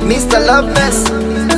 Mr. Loveness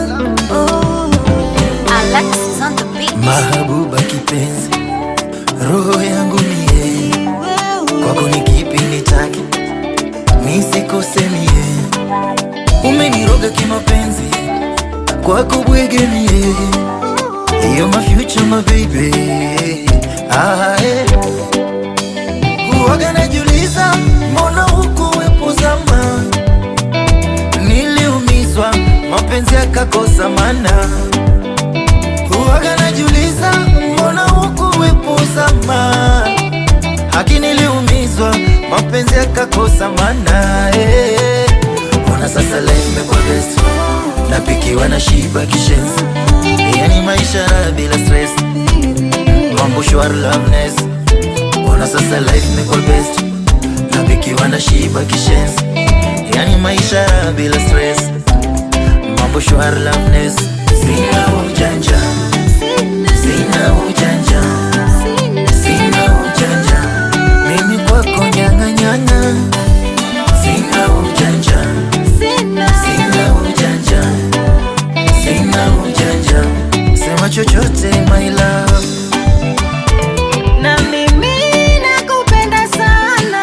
Alexis on the beat. Mahabuba kipenzi, roho yangu mie, kwako ni kipi nitake, nisikose mie, umeniroga kimapenzi, kwako bwege mie, iyo my future my baby, ah, eh. Huwaga najiuliza mbona hukuwepo zama, niliumizwa mapenzi yakakosa mana Huwaga najiuliza mbona hukuwepo zama, haki niliumizwa, mapenzi yakakosa maana eh. Ona sasa life imekuwa best, napikiwa na shiba kishenzi, yani maisha raha bila stress, mambo shwari loveness. Ona sasa life imekuwa best, napikiwa na shiba kishenzi, yani maisha raha bila stress, mambo shwari loveness. Sina ujanja Sina ujanja, sina ujanja, mimi kwako nyanga nyanga. Sina ujanja, sina ujanja, sina ujanja, sema chochote my love. Na mimi nakupenda sana.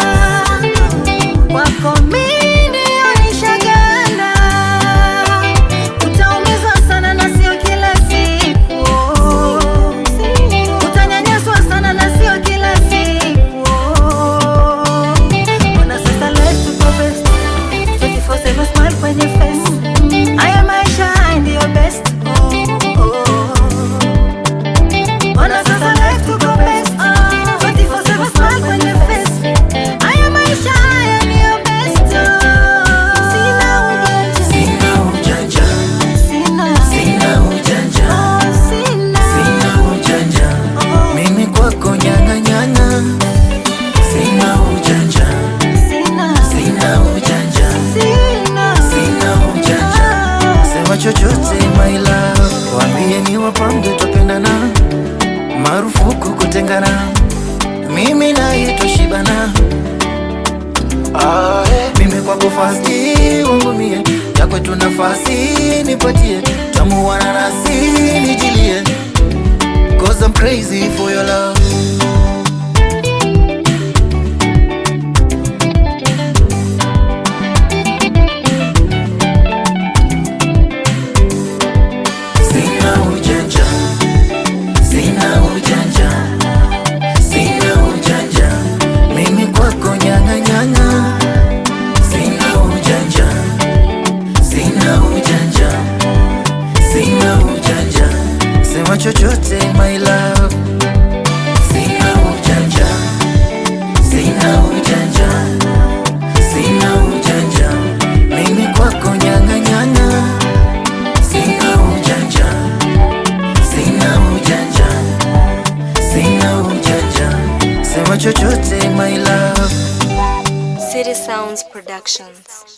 Kwako mimi nilishagana. Utaumizwa sana na sio kila siku. Utanyanyaswa sana na sio kila siku. Ona sasa life tuko best. 24/7 smile kwenye face. Haya maisha haya ndiyo best. Oh, oh. Ona sasa life tuko best. 24/7 smile kwenye face. Haya maisha haya ndiyo best. Sina ujanja. Sina ujanja, Sina. sina ujanja, Oh, sina. sina ujanja, mimi kwako nyanga nyanga. Sina ujanja, Sina. sina ujanja, Sina. sina ujanja. Sema chochote my love, waambie ni wapambe tupendana, marufuku kutengana, mimi naye tushibana. Ah, eh, mimi kwako fasti wangu mie, ya kwetu nafasi nipatie, tamuwana nasi nijilie, cause I'm crazy for your love. Sina ujanja, sina ujanja, sina ujanja, mimi kwako nyanga nyanga. Sina ujanja, sina ujanja, sina ujanja, sema chochote my love. Sina ujanja, sina ujanja, sina ujanja, mimi kwako nyanga nyanga. Sina ujanja, sina ujanja, sina ujanja, sema chochote my love. City Sounds Productions.